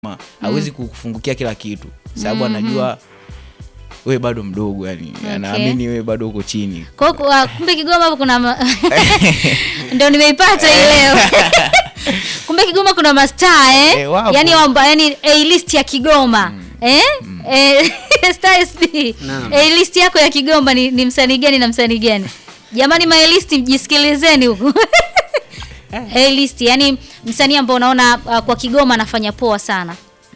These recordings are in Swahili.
Ma, hawezi kukufungukia kila kitu sababu anajua we bado mdogo yani Okay. anaamini we bado uko chini Kwa hiyo kwa- kumbe Kigoma hapo kuna ma... ndio nimeipata hii leo. kumbe Kigoma kuna mastaa eh? Eh, wapo. yani wamba, yani A list ya Kigoma eh? Eh, Star SB. Naam. A list yako ya Kigoma ni, ni msanii gani na msanii gani? Jamani my list mjisikilizeni huku. A list yani msanii ambao unaona uh, kwa Kigoma anafanya poa sana.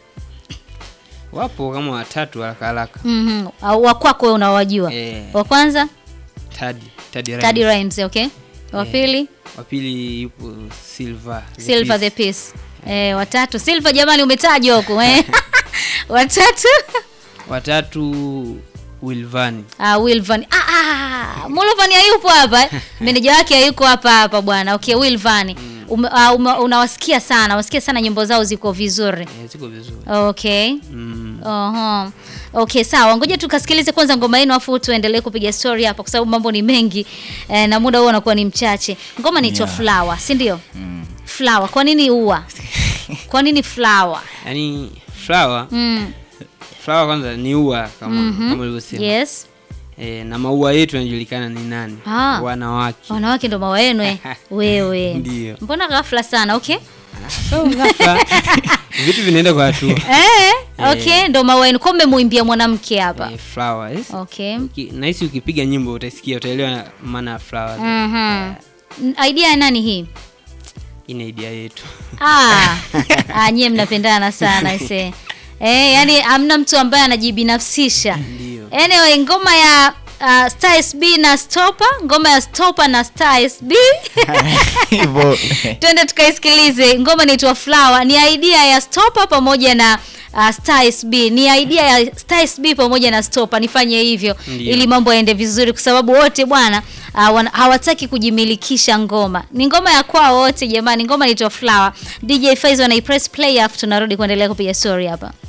wapo kama watatu haraka haraka Mhm. Au wa kwako wewe unawajua. Eh. Wa kwanza Tadi Tadi Rhymes. Taddy Rhymes, okay? Wa Eh. pili wa pili yupo Silver the Silver the Peace. Peace. Eh, watatu Silver jamani umetajwa huko eh. watatu watatu Wilvani ah, Wilvan. Ah, ah, Mulvan hayupo hapa. eh. Meneja wake hayuko hapa hapa bwana. Okay, Wilvan. Ume, ah, ume, unawasikia sana. Unasikia sana nyimbo zao ziko vizuri. eh, ziko vizuri Okay. mm. Oho. Okay, sawa. Ngoja tukasikilize kwanza ngoma yenu afu tuendelee kupiga story hapa kwa sababu mambo ni mengi eh, na muda huo unakuwa ni mchache. Ngoma inaitwa Yeah. Flower, si ndio? Flower. Kwa nini ua? Kwa nini flower? yani flower Mm. flower kwanza ni ua kama kama ulivyosema Yes. eh, na maua yetu yanajulikana ni nani Ah. wanawake Wanawake ndo maua yenu eh. Wewe. Ndio. Mbona ghafla sana, okay? so ghafla vitu vinaenda kwa hatua Eh, okay, ndo maua yenu. Kwa mmemuimbia mwanamke hapa. eh, flower yes. Okay. Uki- nahisi ukipiga nyimbo utasikia utaelewa maana ya flower Mhm. N- Idea ya nani hii? ina idea yetu Ah, ah nyie mnapendana sana ise. Eh, yani hamna mtu ambaye anajibinafsisha. ndio Anyway, ngoma ya uh, Star SB na Stopper, ngoma ya Stopper na Star SB. hivyo Twende tukaisikilize. Ngoma inaitwa Flower. Ni idea ya Stopper pamoja na uh, Star SB. Ni idea ya Star SB pamoja na Stopper. Nifanye hivyo Ndio. ili mambo yaende vizuri kwa sababu wote bwana uh, wana- hawataki kujimilikisha ngoma. Ni ngoma ya kwao wote jamani. Ngoma inaitwa Flower. DJ Faizo anaipress play afu tunarudi kuendelea kupiga story hapa.